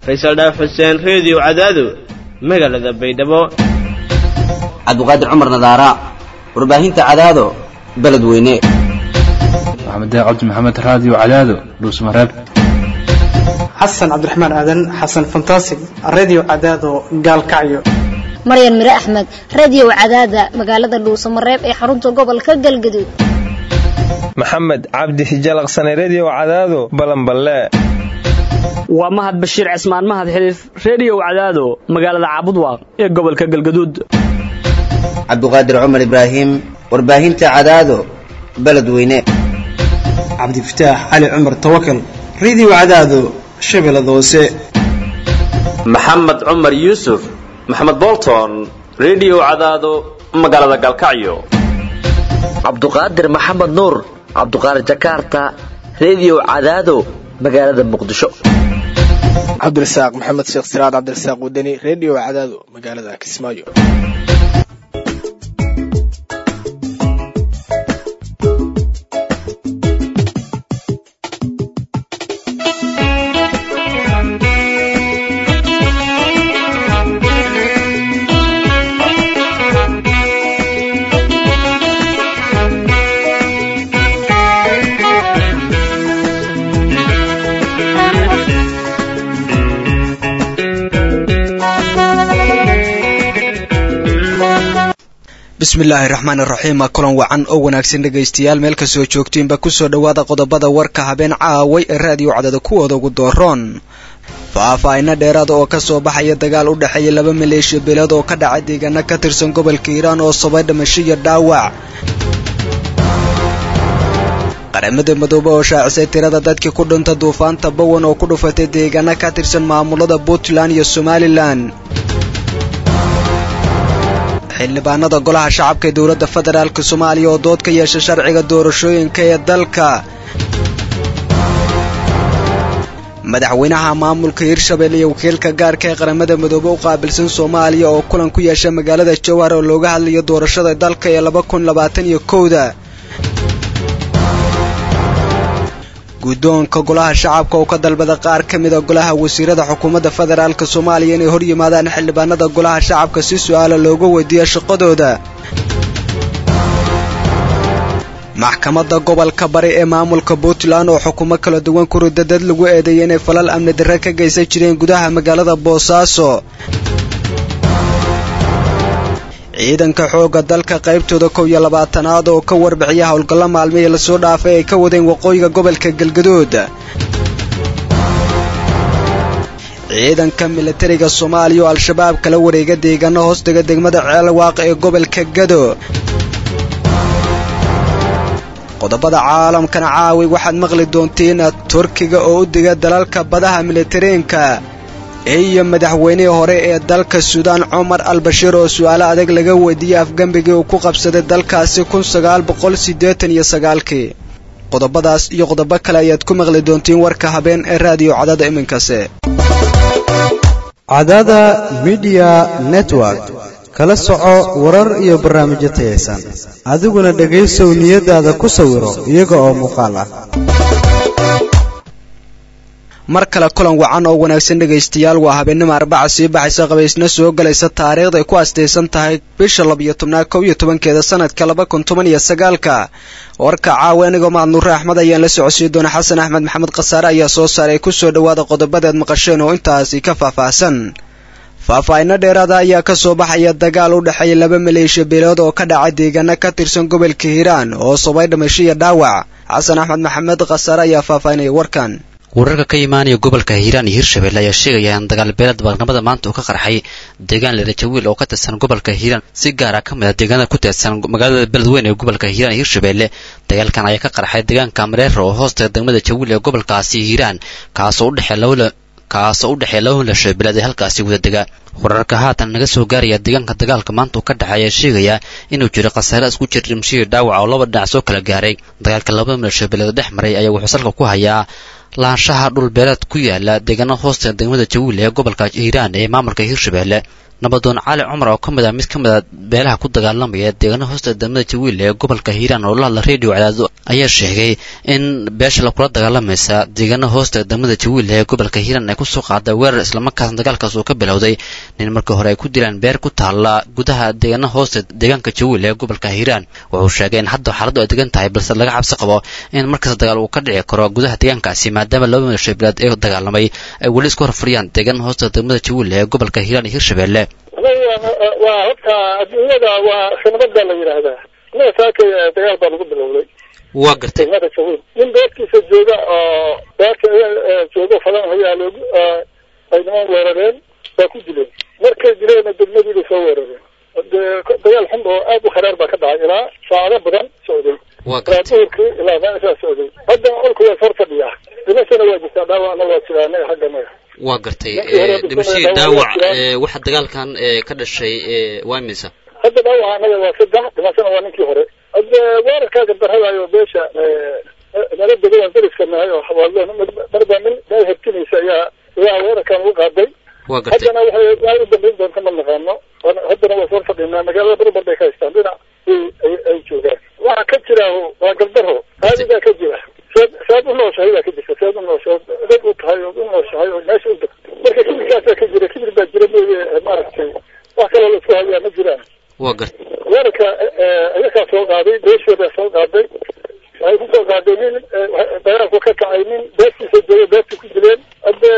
faysal dhaaf xuseen reediyo cadaado magaalada baydhabo cabdiqaadir cumar nadaara warbaahinta cadaado beledweyne maxamed cabdi maxamed raadiyo cadaado dhuusmareeb xasan cabdiraxmaan aadan xasan fantasig radio cadaado gaalkacyo maryan mire axmed radiyow cadaada magaalada dhuusamareeb ee xarunta gobolka galgaduud maxamed cabdi hijalaqsane rediyow cadaado balanballe waa mahad bashiir cismaan mahad xiliif rediyow cadaado magaalada caabudwaaq ee gobolka galgaduud cabdiqaadir cumar ibraahim warbaahinta cadaado beledweyne cabdifataax cali cumar tawakal radio cadaado shabeellada hoose maxamed cumar yuusuf maxamed bolton rediyow cadaado magaalada galkacyo cabduqaadir maxamed nuur cabduqaadir jakarta rediyow cadaado magaalada muqdisho cabdirasaaq maxamed sheekh siraad cabdirasaaq wadani rediyo cadaado magaalada kismaayo bismillaahi raxmaan iraxiim kulan wacan oo wanaagsan dhegaystayaal meel kastoo joogtiinba kusoo dhowaada qodobada warka habeen caaway ee raadiyo cadada kuwooda ugu dooroon faahfaahino dheeraada oo ka soo baxaya dagaal u dhexeeya laba maleeshiya beelood oo ka dhacay deegaano ka tirsan gobolka hiiraan oo sabay dhimasho iyo dhaawac qaramada madoobe oo shaacisay tirada dadkii ku dhinta duufaanta bowan oo ku dhufatay deegaano ka tirsan maamulada puntland iyo somalilan xildhibaanada golaha shacabka ee dowladda federaalk soomaaliya oo dood ka yeesha sharciga doorashooyinka ee dalka madaxweynaha maamulka hirshabelle iyo wakiilka gaarka ee qaramada midoobe u qaabilsan soomaaliya oo kulan ku yeesha magaalada jowhar oo looga hadlayo doorashada dalka ee laba kun labaatan iyo kowda guddoonka golaha shacabka oo ka dalbada qaar ka mida golaha wasiirada xukuumadda federaalk soomaaliya inay hor yimaadaan xildhibaanada golaha shacabka si su-aala looga weydiiyo shaqadooda maxkamadda gobolka bari ee maamulka puntland oo xukumo kala duwan ku rida dad lagu eedeeyay inay falal amni darre ka geysan jireen gudaha magaalada boosaaso ciidanka xoogga dalka qaybtooda kow iyo labaatanaad oo ka warbixiya howlgallo maalmihii lasoo dhaafay ay ka wadeen waqooyiga gobolka galgaduud ciidanka militariga soomaaliya oo al-shabaab kala wareega deegaano hoostega degmada ceelwaaq ee gobolka gado qodobada caalamkana caawi waxaad maqli doontiin turkiga oo u diga dalalka badaha militariinka iyo madaxweynihii hore ee dalka suudaan cumar al bashiir oo su-aalo adag laga weydiiyey afgembigii uu ku qabsaday dalkaasi kun sagaal boqol siddeetan iyo sagaalkii qodobadaas iyo qodobo kale ayaad ku maqli doontiin warka habeen ee raadiyo cadada iminkase cadada midiya network kala soco warar iyo barnaamijyo tayaysan adiguna dhegaysow niyadaada ku sawiro iyaga oo muuqaal ah mar kale kulan wacan oo wanaagsan dhegaystayaal waa habeennimo arbaca sii baxaysa qabaysna soo galaysa taariikhda ay ku astaysan tahay bisha labiyo tobnaad kow iyo tobankeeda sanadka laba kun toban iyo sagaalka warka caawa anigoo mahadnuure axmed ayaan la socodsiin doona xasan axmed maxamed khasaare ayaa soo saaray kusoo dhowaada qodobadeed maqasheen oo intaasi ka faahfaahsan faahfaahino dheeraada ayaa ka soo baxaya dagaal u dhexeeya laba maleeshiya beelood oo ka dhacay deegaano ka tirsan gobolka hiiraan oo sabay dhimasho iyo dhaawac xasan axmed maxamed khasaare ayaa faahfaahinaya warkan wararka ka imaanaya gobolka hiiraan iyo hirshabelle ayaa sheegaya in dagaalbeelada baaqnimada maanta uu ka qarxay deegaan lerajawiil oo ka tirsan gobolka hiiraan si gaara ka mid a deegaanada ku tirsan magaalada beledweyne ee gobolka hiiraan iyo hirshabelle dagaalkan ayaa ka qarxay deegaanka mareero oo hoostaga degmada jawiil ee gobolkaasi hiiraan kaasoo udhexeeya laba kaasoo u dhexeeya laba milasho beeleed ee halkaasi wada dega wararka haatan naga soo gaaraya deegaanka dagaalka maanta uu ka dhexeey ayaa sheegaya inuu jiro khasaare isku jir dhimashihii dhaawaca oo laba dhinac soo kala gaaray dagaalka labada milasho beeleed dhex maray ayaa wuxuu salka ku hayaa lahaanshaha dhul beeleed ku yaala deegaanada hoosta degmada jawiil ee gobolka hiiraan ee maamulka hirshabelle nabadoon cali cumar oo ka mid ah mid ka mid a beelaha ku dagaalamaya deegaana hoosta degmada jawiil ee gobolka hiiraan oo la hadla radio cadaado ayaa sheegay in beesha lakula dagaalamaysa deegaana hoosta degmada jawiil ee gobolka hiiraan ay kusoo qaaday weerar islamarkaasna dagaalkaas uu ka bilowday nin markii hore ay ku dilaan beer ku taalla gudaha deegaana hoosta deegaanka jawiil ee gobolka hiiraan wuxuu sheegay in hadda xaaladdu ay degan tahay balse laga cabsi qabo in markasta dagaal uu ka dhici karo gudaha deegaankaasi maadaama laba mil shabeelaad ee dagaalamay ay weli isku horfuriyaan deegaana hoosta degmada jawiil ee gobolka hiiraan iyo hirshabeelle waa horta adduunyada waa sanabada la yidhaahdaa inaga saakay dagaal baa lagu bilowday waa gartay degmada jawiil nin beertiisa jooga oo beerta joogo falan hayaa loogu ay niman weerareen waa ku dileen markay dileenna degmadiibay soo weerareen dagaal xun oo aad u kharaar baa ka dhacay ilaa saacado badan socday ilaa duhurkii ilaa meeshaa socday haddana olku waa hor fadhiyaa dhimashana waa jirtaa dhaawacna waa jiraa anaga xagga naga waa gartay dhimashadii dhaawac waxa dagaalkan ka dhashay waa imisa hadda dhaawaca anaga waa saddex dhimashana waa ninkii hore hadda weerarkaa gardarradayo beesha nala degadan dariska nahay oo xawaallo marba nin meel hertinaysa ayaa ayaa weerarkan ugu qaaday waa gartay haddana waxay waa u dambayn doonta ma naqaano haddana waa soo fadhinaa magaalada barbar bay ka haystaan dhinac ay joogaan waxa ka jira waa gardaro qaadigaa ka jira seed seed u nooshahay baa ka jirta seed u nooshahay dad u tahay oo u nooshahay oo meesha u degto marka kibirkaasaa ka jira kibir baa jira mooye maaragtay wax kaloo la isku hayaa ma jiraan waa gartay weerarka ayakaa soo qaaday beeshoodaa soo qaaday waxay kusoo qaaday nin dagaalku ka kacay nin beertiisa jooga beertii ku dileen hadde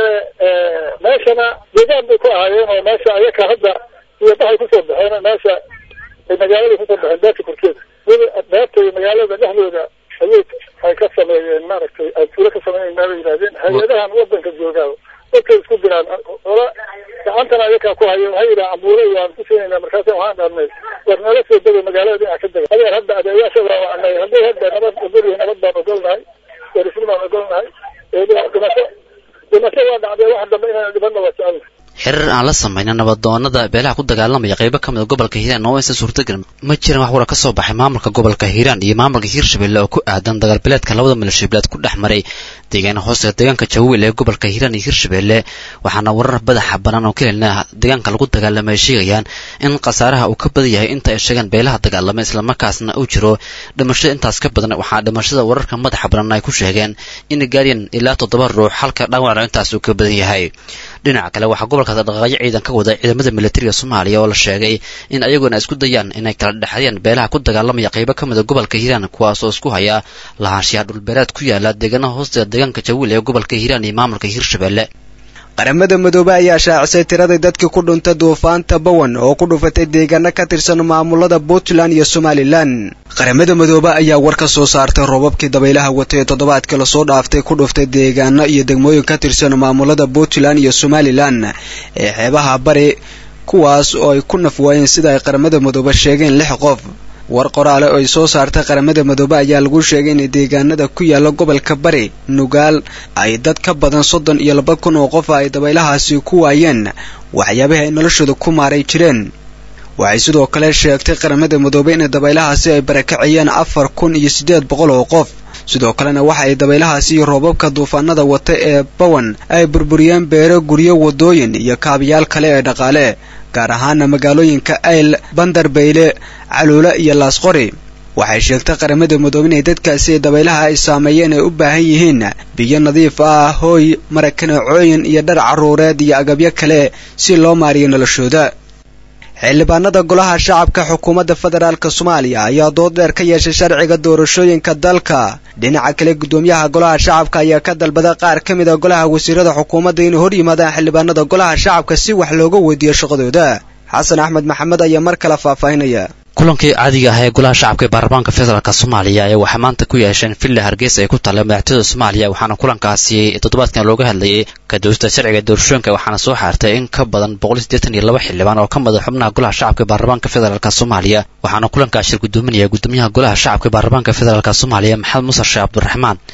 meeshana deegaan bay ku ahaayeen oo meesha ayaka hadda iyo baxay kusoo baxeen meesha ay magaalada kusoo baxeen beerta korkeeda beerta iyo magaalada dhexdooda ayay ay ka sameeyeen maaragtay ay tuulo ka sameeyeen maabay yidhahdeen hay-adahan wadanka joogaa dadkay isku diraan ola gacantana ayakaa ku hayo waxay yidhaha cambuule waan ku siinayna markaasa waxaan dhahnay war nala soo dega magaalada dhinaca ka dega adeer hadda adeeyaasha waa wacnay hadday hadda nabad ogolyihi nabad baan ogolnahay derisni baan ogolnahay dhimasho dhimasho waa dhacdee wax dambe inaan dhibanna waa jecelnahay xiriir aan la samayna nabadoonada beelaha ku dagaalamaya qaybo ka mid a gobolka hiiraan oo aysan suurtagelin ma jiran wax wara ka soo baxay maamulka gobolka hiiraan iyo maamulka hiirshabelle oo ku aadan dagaalbileedka labada mileshabeeleed ku dhex maray deegaana hoosta deegaanka jawiil ee gobolka hiiraan iyo hiirshabelle waxaana warar badaxa banaan oo kelina deegaanka lagu dagaalamay ay sheegayaan in khasaaraha uu ka badan yahay inta ay sheegaan beelaha dagaalamay islamarkaasna uu jiro dhimashada intaas ka badan waxaa dhimashada wararka madaxa banan ay ku sheegeen in gaaryan ilaa toddoba ruux halka dhaawacna intaas uu ka badan yahay dhinaca kale waxaa gobolkaas dhaqaaqyo ciidan ka wada ciidamada militariga soomaaliya oo la sheegay in ayaguna isku dayaan inay kala dhexeeyaan beelaha ku dagaalamaya qaybo ka mid a gobolka hiiraan kuwaas oo isku haya lahaanshiyaha dhulbeereed ku yaala deegaanaha hoosteeda deegaanka jawiil ee gobolka hiiraan iyo maamulka hiirshabelle qaramada midoobe ayaa shaacisay tiradii dadkii ku dhuntay duufaanta bowen oo ku dhufatay deegaano ka tirsan maamulada puntland iyo somalilan qaramada midoobe ayaa war ka soo saartay roobabkii dabaylaha watay ee toddobaadkii lasoo dhaaftay ku dhuftay deegaano iyo degmooyin ka tirsan maamulada puntland iyo somalilan ee xeebaha bari kuwaas oo ay ku naf waayeen sida ay qaramada midoobe sheegeen lix qof war qoraale oo ay soo saartay qaramada midoobe ayaa lagu sheegay in deegaanada ku yaala gobolka bari nugaal ay dad ka badan soddon iyo laba kun oo qof ay dabaylahaasi ku waayeen waxyaabahi ay noloshooda ku maaray jireen waxay sidoo kale sheegtay qaramada midoobe in dabaylahaasi ay barakaciyeen afar kun iyo siddeed boqol oo qof sidoo kalena waxa ay dabaylahaasi iyo roobabka duufaanada wata ee bawan ay burburiyeen beero guryo wadooyin iyo kaabayaal kale ee dhaqaale gaar ahaana magaalooyinka ayl bandarbayle caluula iyo laasqori waxay sheegtay qaramada midoobe inay dadkaasi dabaylaha ay saameeyeen ay u baahan yihiin biyo nadiif ah hooy marakanacooyin iyo dhar carruureed iyo agabyo kale si loo maariyo noloshooda xildhibaanada golaha shacabka xukuumadda federaalk soomaaliya ayaa dood dheer ka yeeshay sharciga doorashooyinka dalka dhinaca kale guddoomiyaha golaha shacabka ayaa ka dalbada qaar ka mid a golaha wasiirada xukuumadda inay hor yimaadaan xildhibaanada golaha shacabka si wax looga weydiiyo shaqadooda xasan axmed maxamed ayaa mar kale faahfaahinaya kulankii caadiga ah ee golaha shacabka ee baarlamaanka federaalk soomaaliya ayaa waxay maanta ku yeesheen villa hargeysa ay ku taalla madaxtooyada soomaaliya waxaana kulankaasi toddobaadkan looga hadlayay kadoorista sharciga doorashooyinka waxaana soo xaartay in ka badan boqol siddeetan iyo laba xildhibaan oo ka mid a xubnaha golaha shacabka ee baarlamaanka federaalk soomaaliya waxaana kulankaas shir gudoominaya gudoomiyaha golaha shacabka ee baarlamaanka federaalk soomaaliya maxamed muuse sheekh cabdiraxmaan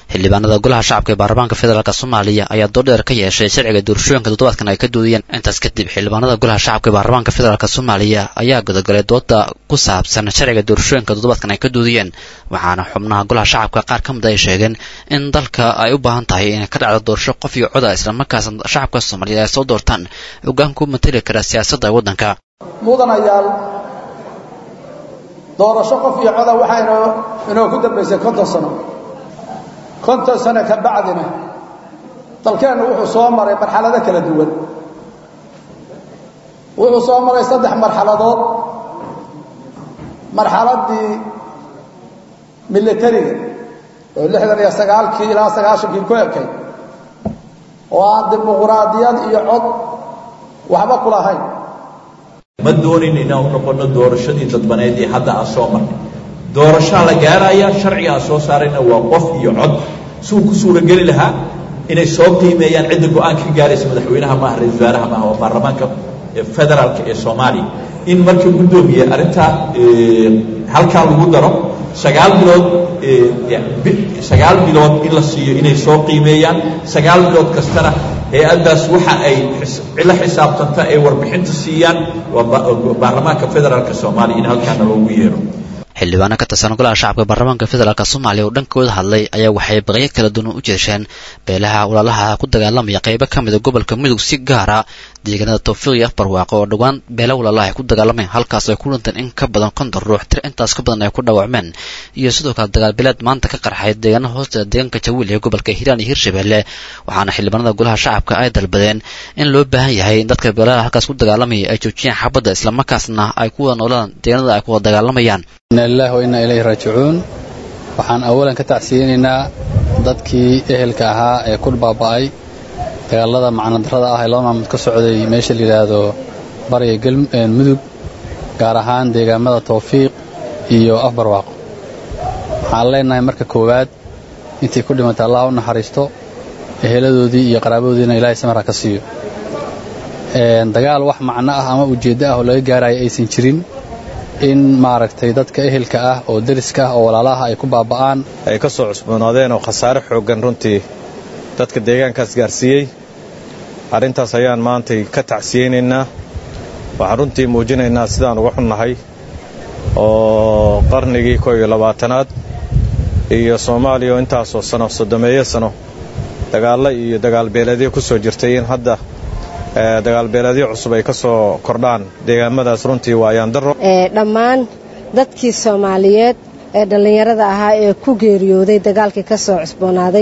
xildhibaanada golaha shacabka ee baarlamaanka federaalk soomaaliya ayaa doordheer ka yeeshay sharciga doorashooyinka toddobaadkan ay ka doodayeen intaas kadib xildhibaanada golaha shacabka ee baarlamaanka federaalk soomaaliya ayaa gudagalay dooda ku saabsan sharciga doorashooyinka toddobaadkan ay ka doodayeen waxaana xubnaha golaha shacabka qaar ka mid ay sheegeen in dalka ay u baahan tahay inay ka dhacdo doorasho qof iyo coda islamarkaasna shacabka soomaaliyeed ay soo doortaan hoggaanku matali kara siyaasadda waddanka mudanayaal doorasho qof iyo coda waxaa inoo inoo ku dambaysay konton sano konton sano ka bacdina dalkeennu wuxuu soo maray marxalado kala duwan wuxuu soo maray saddex marxaladood marxaladdii militariga oo lixdan iyo sagaalkii ilaa sagaashankii ku ekay oo aan dimuquraadiyad iyo cod waxba ku lahayn ma doonin inaan u noqono doorashadii dadbaneed ee hadda aan soo marnay doorashaa la gaaraya sharciga aan soo saarayna waa qof iyo cod suu ku suurageli lahaa inay soo qiimeeyaan cidda go-aan ka gaaraysa madaxweynaha maaha ra-isul wasaaraha maaha waa baarlamaanka federaalka ee soomaaliya in markii guddoomiye arrintaa halkaa lagu daro sagaal bilood sagaal bilood in la siiyo inay soo qiimeeyaan sagaal bilood kastana hay-addaas waxa ay la xisaabtanta ay warbixinta siiyaan waa baarlamaanka federaalka soomaaliya in halkaana loogu yeero xildhibaano ka tirsan golaha shacabka baarlamaanka federaalk soomaaliya oo dhankooda hadlay ayaa waxay baqyo kala duwan u jeesheen beelaha walaalaha ku dagaalamaya qaybo ka mida gobolka mudug si gaara deegaanada tawfiiq iyo afbarwaaqo oo dhowaan beela walaalaha ay ku dagaalameen halkaas ay ku dhinteen in ka badan konton ruux tir intaas ka badan ay ku dhaawacmeen iyo sidoo kale dagaalbileed maanta ka qarxay deegaanaha hoosta deegaanka jawiil ee gobolka hiiraan iyo hirshabelle waxaana xildhibaanada golaha shacabka ay dalbadeen in loo baahan yahay in dadka beelaha halkaas ku dagaalamaya ay joojiyaan xabadda islamarkaasna ay ku wada noolaan deegaanada ay ku wada dagaalamayaan inna lillahi wa inna ilayhi raajicuun waxaan awalan ka tacsiyeynaynaa dadkii ehelka ahaa ee ku baaba'ay dagaalada macnadarrada ah ee laba maalmood ka socday meesha la yidhaahdo bariga mudug gaar ahaan deegaamada tawfiiq iyo afbarwaaqo waxaan leenahay marka koowaad intii ku dhimatay allah u naxariisto eheladoodii iyo qaraabadoodiina ilaahay samarha ka siiyo dagaal wax macno ah ama ujeeddo ah oo laga gaaraya aysan jirin in maaragtay dadka ehelka ah oo deriska ah oo walaalaha ay ku baaba'aan ay ka soo cusboonaadeen oo khasaare xooggan runtii dadka deegaankaas gaarsiiyey arrintaas ayaan maantay ka tacsiyeynaynaa waxaan runtii muujinaynaa sidaan uga xunnahay oo qarnigii koo iyo labaatanaad iyo soomaaliya oo intaasoo sano soddomeeyo sano dagaallo iyo dagaalbeeleedyo ku soo jirtay in hadda dagaalbeeleedyo cusub ay ka soo kordhaan deegaamadaas runtii waa ayaandaro dhammaan dadkii soomaaliyeed ee dhallinyarada ahaa ee ku geeriyooday dagaalkii ka soo cusboonaaday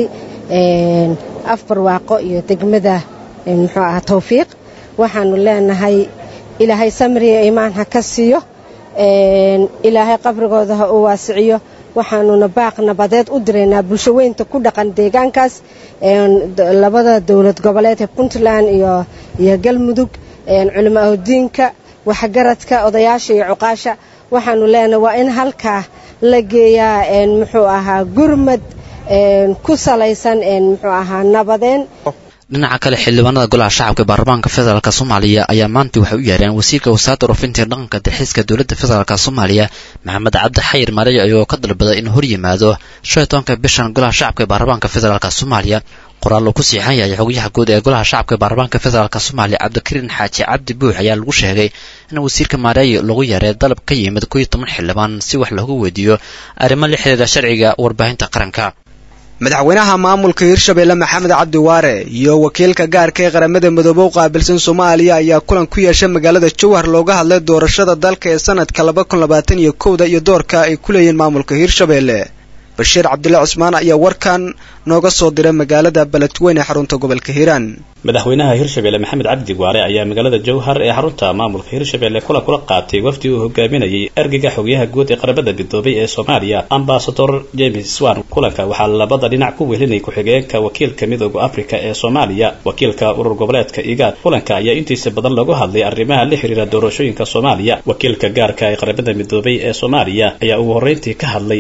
afbarwaaqo iyo degmada muxuu aha tawfiiq waxaanu leenahay ilaahay samriya imaan ha ka siiyo ilaahay qabrigooda ha u waasiciyo waxaanuna baaq nabadeed u diraynaa bulsho weynta ku dhaqan deegaankaas labada dowlad goboleed ee puntland iyo galmudug culimaahudiinka waxgaradka odayaasha iyo cuqaasha waxaanu leenahay waa in halkaa la geeyaa muxuu ahaa gurmad ku salaysan muxuu ahaa nabadeen dhinaca kale xildhibaanada golaha shacabka ee baarlamaanka federaalk soomaaliya ayaa maanta waxay u yeereen wasiirka wasaaradda warfinta ee dhaqanka dalxiiska dowladda federaalk soomaaliya maxamed cabdi xayir mareyo ayagoo ka dalbaday in hor yimaado shan iyo tobanka bishan golaha shacabka ee baarlamaanka federaalk soomaaliya qoraal uu ku siixan yahay xogayaha guud ee golaha shacabka ee baarlamaanka federaalk soomaaliya cabdikariin xaaji cabdi buux ayaa lagu sheegay in wasiirka maareeyo lagu yeeray dalab ka yimid koo iyo toban xildhibaan si wax looga weydiiyo arrimo la xidhiira sharciga warbaahinta qaranka madaxweynaha maamulka hirshabeelle maxamed cabdi waare iyo wakiilka gaarka ee qaramada midoobe u qaabilsan soomaaliya ayaa kulan ku yeeshay magaalada jowhar looga hadlay doorashada dalka ee sanadka laba kun labaatan iyo kowda iyo doorka ay ku leeyihiin maamulka hirshabeelle bashiir cabdille cusmaan ayaa warkan nooga soo diray magaalada beledweyne ee xarunta gobolka hiiraan madaxweynaha hirshabelle maxamed cabdi waare ayaa magaalada jowhar ee xarunta maamulka hirshabelle kulan kula qaatay wafdi uu hogaaminayay ergeyga xogyaha guud ee qaramada midoobay ee soomaaliya ambasador james swan kulanka waxaa labada dhinac ku welinay ku-xigeenka wakiilka midooda africa ee soomaaliya wakiilka urur goboleedka igaad kulanka ayaa intiisa badan lagu hadlay arrimaha la xiriira doorashooyinka soomaaliya wakiilka gaarka ee qaramada midoobay ee soomaaliya ayaa ugu horreyntii ka hadlay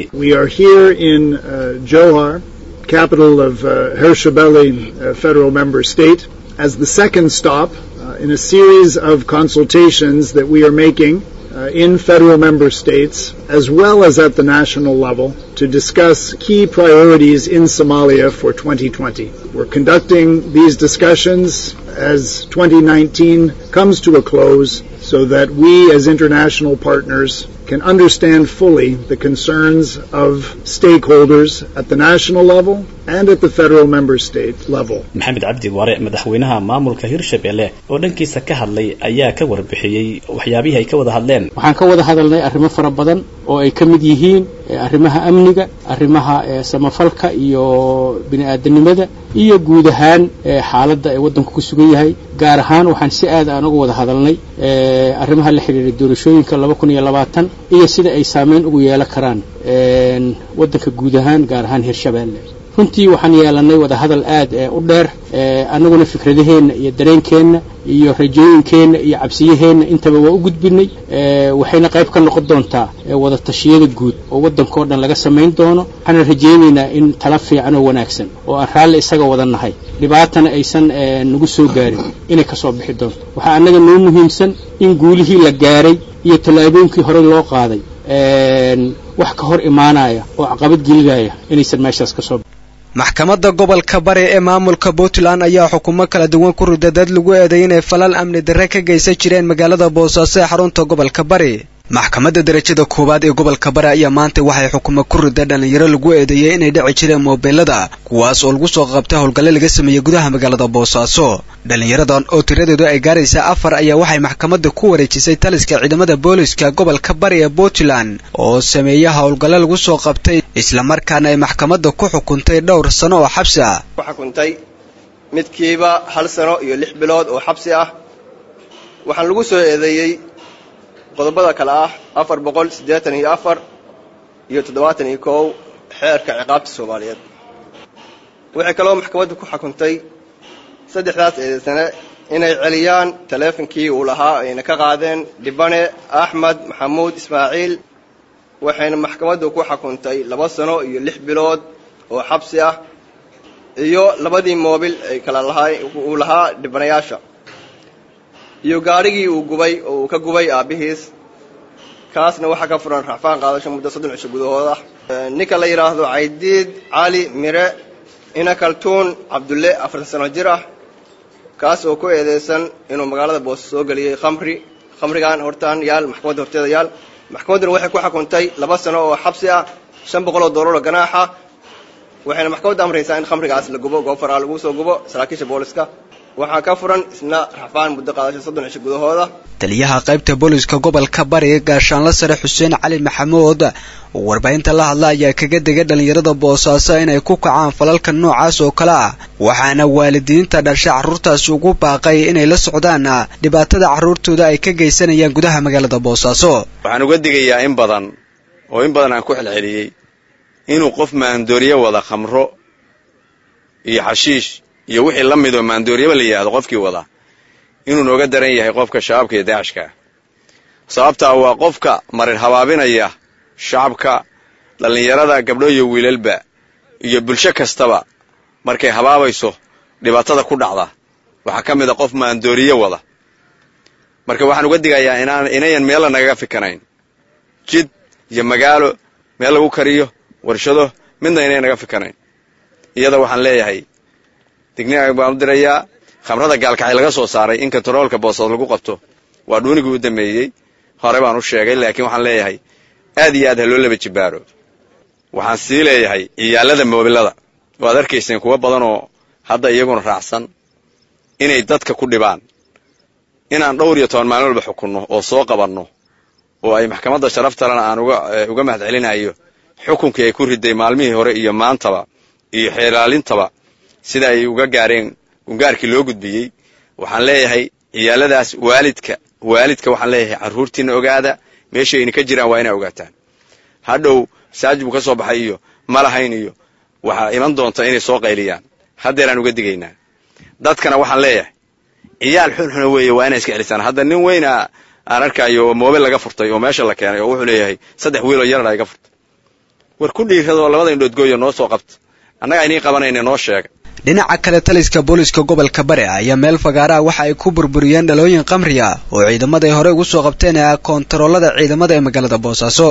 capital of uh, Hirshabelle uh, federal member state as the second stop uh, in a series of consultations that we are making uh, in federal member states as well as at the national level to discuss key priorities in Somalia for 2020. We're conducting these discussions as 2019 comes to a close so that we as international partners can understand fully the concerns of stakeholders at the national level and at the federal member state level. maxamed cabdi waare madaxweynaha maamulka hirshabelle oo dhankiisa ka hadlay ayaa ka warbixiyey waxyaabihii ay ka wada hadleen waxaan ka wada hadalnay arrimo fara badan oo ay ka mid yihiin arrimaha amniga arrimaha samafalka iyo bini'aadanimada iyo guud ahaan xaaladda ee waddanku ku sugan yahay gaar ahaan waxaan si aad aan uga wada hadalnay arrimaha la xidhiidha doorashooyinka laba kun iyo labaatan iyo sida ay saameyn ugu yeelan karaan waddanka guud ahaan gaar ahaan hirshabelle runtii waxaan yeelanay wada hadal aad u dheer annaguna fikradaheenna iyo dareenkeenna iyo rajooyinkeenna iyo cabsiyaheenna intaba waa u gudbinay waxayna qayb ka noqon doontaa wada tashiyada guud oo waddankao dhan laga samayn doono waxaana rajaynaynaa in tala fiican oo wanaagsan oo aan raalli isaga wada nahay dhibaatana aysan nagu soo gaarin inay ka soo bixi doonto waxaa annaga noo muhiimsan in guulihii la gaaray iyo tallaabooyinkii horey loo qaaday wax ka hor imaanaya oo caqabad gelinaya inaysan meeshaas ka soo maxkamadda gobolka bari ee maamulka puntland ayaa xukumo kala duwan ku rida dad lagu eeday inay falal amni darre ka geysan jireen magaalada boosaaso ee xarunta gobolka bari maxkamadda darajada koowaad ee gobolka bari ayaa maanta waxay xukumo ku rida dhallinyaro lagu eedeeyey inay dhici jireen moobeelada kuwaas oo lagu soo qabtay howlgalle laga sameeyey gudaha magaalada boosaaso dhallinyaradan oo tiradeedu ay gaaraysa afar ayaa waxay maxkamadda ku wareejisay taliska ciidamada booliska gobolka bari ee puntland oo sameeya howlgalle lagu soo qabtay islamarkaana ay maxkamadda ku xukuntay dhowr sano oo xabsi ah xukuntay midkiiba hal sano iyo lix bilood oo xabsi ah waxaan lagu soo eedeeyey qodobada kale ah afar boqol siddeetan iyo afar iyo toddobaatan iyo kow xeerka ciqaabta soomaaliyeed waxay kaloo maxkamaddu ku xukuntay saddexdaas eedeysane inay celiyaan taleefonkii uu lahaa ayna ka qaadeen dhibane axmed maxamuud ismaaciil waxayna maxkamaddu ku xukuntay laba sano iyo lix bilood oo xabsi ah iyo labadii moobil ay kala lahaa uu lahaa dhibanayaasha iyo gaadhigii uu gubay oo uu ka gubay aabbihiis kaasna waxaa ka furan racfaan qaadasho muddo soddon cisho gudahood ah ninka la yidhaahdo caydiid cali mire ina kaltuun cabdulle afartan sano jir ah kaas oo ku eedeysan inuu magaalada boose soo geliyey khamri khamrigan hortaan yaal maxkamadda horteeda yaal maxkamadduna waxay ku xukuntay laba sano oo xabsi ah shan boqol oo doolar oo ganaaxa waxayna maxkamadda amraysaa in khamrigaas la gubo goofaraa lagu soo gubo saraakiisha booliska waxaa ka furan isna racfaan muddo qaadasho soddon cisho gudahooda taliyaha qaybta booliska gobolka bari gaashaanla sare xuseen cali maxamuud oo warbaahinta la hadla ayaa kaga degay dhallinyarada boosaaso inay ku kacaan falalka noocaas oo kale ah waxaana waalidiinta dhasha carruurtaasi ugu baaqay inay la socdaan dhibaatada carruurtooda ay ka geysanayaan gudaha magaalada boosaaso waxaan uga digayaa in badan oo in badan aan ku xelceliyey inuu qof maandooriye wada khamro iyo xashiish iyo wixii la midoo maandooryaba la yidhaahdo qofkii wada inuu nooga daran yahay qofka shabaabka iyo daacishka sababtaa waa qofka marir habaabinaya shacabka dhallinyarada gabdho iyo wiilalba iyo bulsho kastaba markay habaabayso dhibaatada ku dhacda waxaa ka mid a qof maandooriye wada marka waxaan uga digayaa inaan inayan meella nagaga fikanayn jid iyo magaalo meel lagu kariyo warshado midna inayan naga fikanayn iyada waxaan leeyahay digniga baan u dirayaa khamrada gaalkacay laga soo saaray in kontaroolka boosood lagu qabto waa dhuunigii u dameeyey hore baan u sheegay laakiin waxaan leeyahay aad iyo aad ha loo laba jibaaro waxaan sii leeyahay ciyaalada moobilada waad arkayseen kuwa badan oo hadda iyaguna raacsan inay dadka ku dhibaan inaan dhowr iyo toban maalin walba xukunno oo soo qabanno oo ay maxkamadda sharaftalena aan uga mahad celinayo xukunkii ay ku riday maalmihii hore iyo maantaba iyo xeelaalintaba sida ay uga gaareen gungaarkii loo gudbiyey waxaan leeyahay ciyaaladaas waalidka waalidka waxaan leeyahay carruurtiina ogaada meeshayna ka jiraan waa inaa ogaataan hadhow masaajid buu ka soo baxay iyo ma lahayn iyo waxaa iman doonta inay soo qayliyaan haddeeraan uga digaynaa dadkana waxaan leeyahay ciyaal xunxuna weeye waa inay iska celisaan hadda nin weyna aan arkayo moobil laga furtay oo meesha la keenay oo wuxuu leeyahay saddex wiiloo yarna iga furtay war ku dhiiradoo labada indhoodgooya noo soo qabta annaga aynii qabanayna noo sheega dhinaca kale taliska booliska gobolka bari ayaa meel fagaaraha waxa ay ku burburiyeen dhalooyin qamriya oo ciidamada ay horey ugu soo qabteen ee koontaroolada ciidamada ee magaalada boosaaso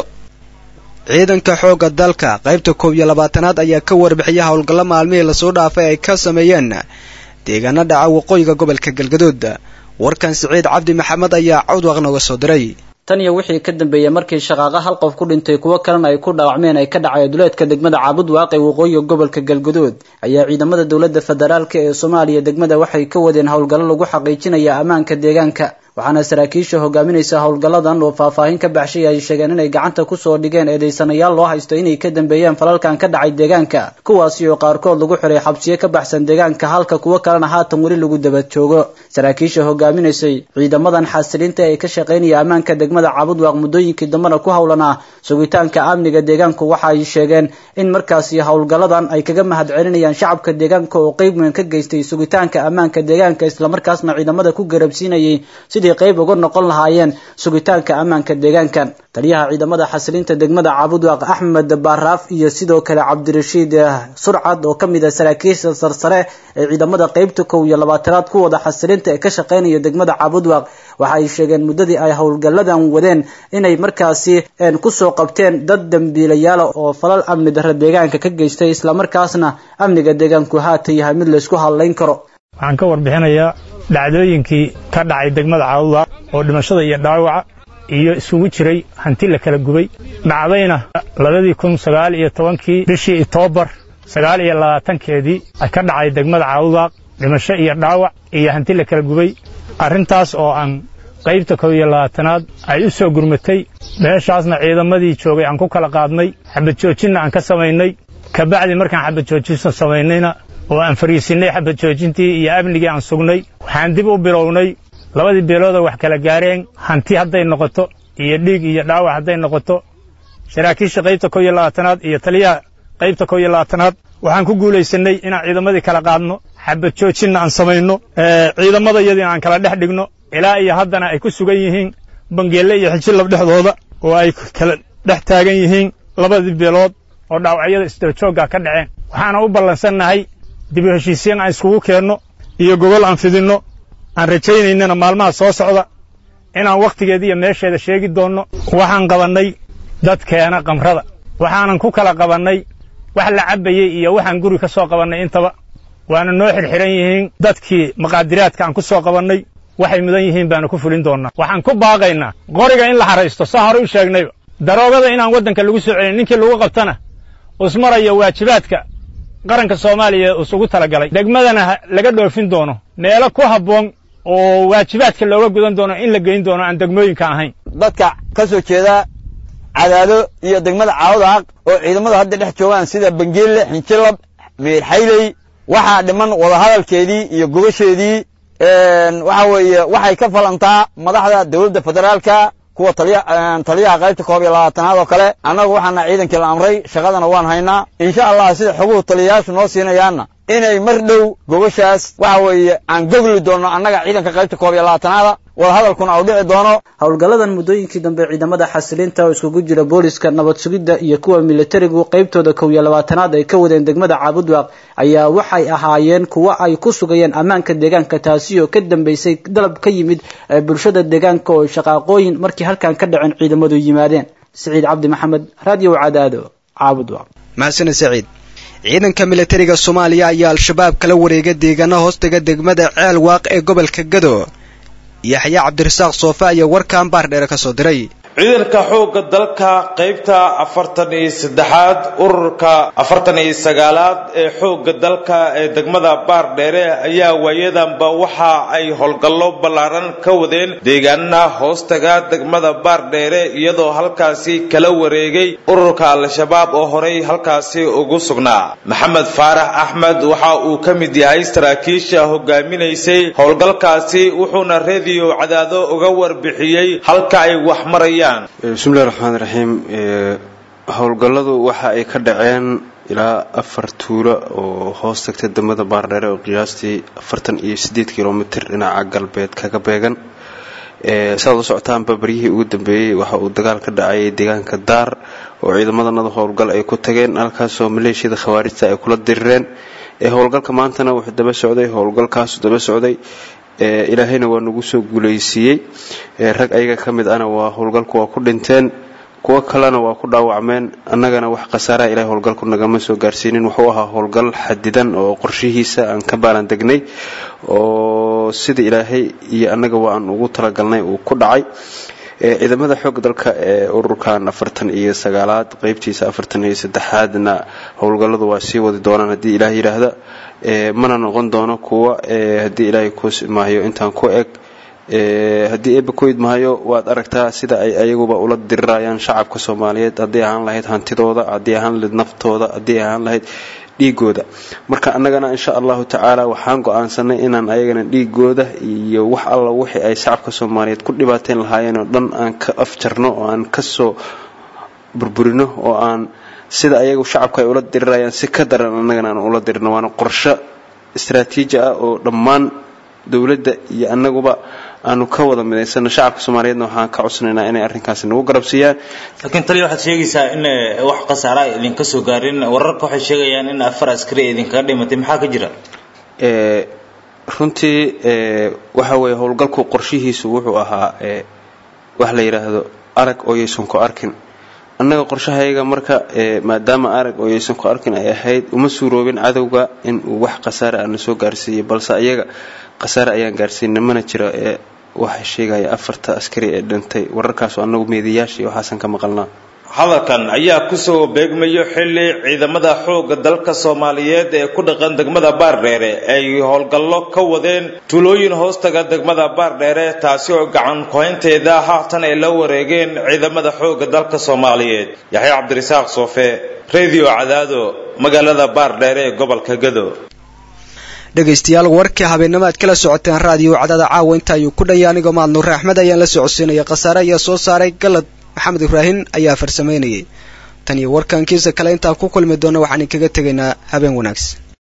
ciidanka xoogga dalka qaybta koob iyo labaatanaad ayaa ka warbixiyay howlgallo maalmihii lasoo dhaafay ay ka sameeyeen deegaano dhaca waqooyiga gobolka galgaduud warkan siciid cabdi maxamed ayaa cawdwaq nooga soo diray tan iyo wixii ka dambeeyey markii shaqaaqa hal qof ku dhintay kuwo kalena ay ku dhaawacmeen ay ka dhacay duleedka degmada caabud waaqe waqooyiga gobolka galguduud ayaa ciidamada dowladda federaalk ee soomaaliya degmada waxay ka wadeen howlgallo lagu xaqiijinaya ammaanka deegaanka waxaana saraakiisha hogaaminaysa howlgalladan oo faahfaahin ka baxshay ay sheegeen inay gacanta kusoo dhigeen eedaysanayaal loo haysto inay ka dambeeyeen falalkan ka dhacay deegaanka kuwaasi oo qaarkood lagu xiray xabsiyo ka baxsan deegaanka halka kuwo kalena haatan weli lagu daba joogo saraakiisha hogaaminaysay ciidamadan xasilinta ee ka shaqaynaya ammaanka degmada cabudwaaq muddooyinkii dambena ku howlanaa sugitaanka amniga deegaanku waxa ay sheegeen in markaasi howlgalladan ay kaga mahad celinayaan shacabka deegaanka oo qeyb weyn ka geystay sugitaanka ammaanka deegaanka islamarkaasna ciidamada ku garabsiinayay sidii qayb uga noqon lahaayeen sugitaanka ammaanka deegaankan taliyaha ciidamada xasilinta degmada cabudwaaq axmed baaraaf iyo sidoo kale cabdirashiid surcad oo ka mid ah saraakiisha sarsare ee ciidamada qeybta kow iyo labaatanaad ku wada xasilinta ee ka shaqaynaya degmada cabudwaaq waxa ay sheegeen muddadii ay howlgalladan wadeen inay markaasi kusoo qabteen dad dambiilayaala oo falal amni darra deegaanka ka geystay islamarkaasna amniga deegaanku haatan yahay mid laysku hadlayn karo waxaan ka warbixinayaa dhacdooyinkii ka dhacay degmada caawudaaq oo dhimashada iyo dhaawaca iyo isugu jiray hanti la kala gubay dhacdayna labadii kun sagaal iyo tobankii bishii itoobar sagaal iyo labaatankeedii ka dhacay degmada caawudaaq dhimasho iyo dhaawac iyo hanti la kala gubay arrintaas oo aan qaybta kow iyo labaatanaad ay u soo gurmatay meeshaasna ciidamadii joogay aan ku kala qaadnay xabad joojinna aan ka samaynay kabacdi markaan xabad joojinsa samaynayna oo aan fariisinnay xabad joojintii iyo amnigii aan sugnay waxaan dib u bilownay labadii beeloodoo wax kala gaareen hanti hadday noqoto iyo dhiig iyo dhaawac hadday noqoto saraakiisha qaybta kow iyo labaatanaad iyo taliyaha qaybta kow iyo labaatanaad waxaan ku guulaysannay inaan ciidamadii kala qaadno xabad joojinna aan samayno ciidamada iyadiina aan kala dhex dhigno ilaa iyo haddana ay ku sugan yihiin bangeelle iyo xijilab dhexdooda oo ay kala dhex taagan yihiin labadii beelood oo dhaawacyada isdabajoogga ka dhaceen waxaana u ballansannahay dib u heshiisiin aan iskugu keenno iyo gogol aan fidinno aan rajaynaynana maalmaha soo socda inaan wakhtigeeda iyo meesheeda sheegi doonno waxaan qabannay dadkeena qamrada waxaanan ku kala qabannay wax la cabbayey iyo waxaan guri ka soo qabannay intaba waana noo xirxiran yihiin dadkii maqaadiraadka aan ku soo qabannay waxay mudan yihiin baanu ku fulin doonnaa waxaan ku baaqaynaa qoriga in la haraysto saa hore u sheegnayba daroogada inaan waddanka lagu soo celin ninkii lagu qabtana usmaraya waajibaadka qaranka soomaaliya isugu talagalay degmadana laga dhoofin doono meelo ku habboon oo waajibaadka looga gudan doono in la geyn doono aan degmooyinka ahayn dadka ka soo jeeda cadaado iyo degmada caawdaaq oo ciidamadu hadda dhex joogaan sida bangeelle xinjilab meerxayley waxaa dhiman wadahadalkeedii iyo gobasheedii waxa weeye waxay ka falantaa madaxda dowladda federaalka kuwa taliyaha qaybta koob iyo labaatanaad oo kale annagu waxaana ciidankii la amray shaqadana waan haynaa insha allah sida xoguhu taliyayaashu noo siinayaanna inay mar dhow gobashaas waxa weeye aan gogli doonno annaga ciidanka qaybta koob iyo labaatanaada wadahadalkuna uu dhici doono howlgalladan muddooyinkii dambe ciidamada xasilinta oo iskugu jira booliska nabad sugidda iyo kuwa militarigu qaybtooda kow iyo labaatanaad ay ka wadeen degmada caabudwaaq ayaa waxay ahaayeen kuwo ay ku sugayeen ammaanka deegaanka taasi oo ka dambeysay dalab ka yimid bulshada deegaanka oo shaqaaqooyin markii halkan ka dhaceen ciidamadu yimaadeen siciid cabdi maxamed raadiyo cadaado caabudwaaq mahadsaned saciid ciidanka militariga soomaaliya ayaa al-shabaab kala wareega deegaano hoostaga degmada ceel waaq ee gobolka gado yaxya cabdirasaaq soofe ayaa warkan baardheere ka soo diray ciidanka xoogga dalka qaybta afartan iyo saddexaad ururka afartan iyo sagaalaad ee xoogga dalka ee degmada baardheere ayaa waayadanba waxa ay howlgallo ballaaran ka wadeen deegaanada hoostaga degmada baardheere iyadoo halkaasi kala wareegay ururka al-shabaab oo horey halkaasi ugu sugnaa maxamed faarax axmed waxa uu ka mid yahay saraakiisha hogaaminaysay howlgalkaasi wuxuuna rediyo cadaado uga warbixiyey halka ay wax marayaan bismillahi raxmaan raxiim howlgalladu waxa ay ka dhaceen ilaa afar tuulo oo hoos tagta degmada baardheere oo qiyaastii afartan iyo siddeed kilomitir dhinaca galbeed kaga beegan saad u socotaanba baryihii ugu dambeeyey waxa uu dagaal ka dhacay deegaanka daar oo ciidamadanada howlgal ay ku tageen halkaasoo maleeshiyada khawaarijta ay kula dirireen howlgalka maantana wuxuu daba socday howlgalkaasu daba socday ilaahayna waa nagu soo guulaysiiyey rag ayaga ka mid ana waa howlgalku waa ku dhinteen kuwo kalena waa ku dhaawacmeen annagana wax khasaaraha ilahay howlgalku nagama soo gaarsiinin wuxuu ahaa howlgal xadidan oo qorshihiisa aan ka baalan degnay oo sida ilaahay iyo annaga waa aan ugu talagalnay uu ku dhacay ciidamada xoogga dalka ee ururkan afartan iyo sagaalaad qeybtiisa afartan iyo saddexaadna howlgalladu waa sii wadi doonaan haddii ilaah yidhaahda mana noqon doono kuwa haddii ilaahay kuus maayo intaan ku eg haddii eeba ku idmahayo waad aragtaa sida ay ayaguba ula dirirayaan shacabka soomaaliyeed haddii ahaan lahayd hantidooda haddii ahaan lahayd naftooda haddii ahaan lahayd dhiigooda marka annagana insha allahu tacaala waxaan go-aansanay inaan ayagana dhiigooda iyo wax alla wixii ay shacabka soomaaliyeed ku dhibaateyn lahaayeen oo dhan aan ka afjarno oo aan kasoo burburino oo aan sida ayagu shacabka ay ula dirirayaan si ka daran annagana aan ula dirino waana qorsho istraatiiji ah oo dhammaan dowladda iyo annaguba aanu ka wada midaysano shacabka soomaaliyeedna waxaan ka codsanaynaa inay arrinkaasi nagu garabsiiyaan laakiin taliya waxaad sheegaysaa in wax khasaara ay idinka soo gaarin wararka waxay sheegayaan in afar askari ay idinkaga dhimatay maxaa ka jira runtii waxa weeye howlgalku qorshihiisu wuxuu ahaa wax la yidhaahdo arag oo yaysan ku arkin annaga qorshahayaga marka maadaama arag oo yaysan ku arkin ay ahayd uma suuroobin cadowga in uu wax khasaare aana soo gaarsiiyey balse ayaga khasaare ayaan gaarsiinay mana jiro ee waxa sheegaya afarta askari ee dhintay wararkaasoo annagu meediyaashii waxaasan ka maqalnaa hadalkan ayaa kusoo beegmayo xilli ciidamada xoogga dalka soomaaliyeed ee ku dhaqan degmada baardheere ay howlgallo ka wadeen tuulooyin hoostaga degmada baardheere taasi oo gacan kuhaynteeda haatan ay la wareegeen ciidamada xoogga dalka soomaaliyeed yaxya cabdirasaaq soofe radio cadaado magaalada baardheere ee gobolka gado dhegaystayaal warkii habeenimo aad kala socoteen raadiyo cadaada caawa inta ayuu ku dhaya anigoo mahad nuure axmed ayaan la socodsiinaya khasaare ayaa soo saaray galad maxamed ibraahin ayaa farsamaynayay tan iyo warkankiisa kale intaan ku kulmi doona waxaan inkaga tegaynaa habeen wanaagsan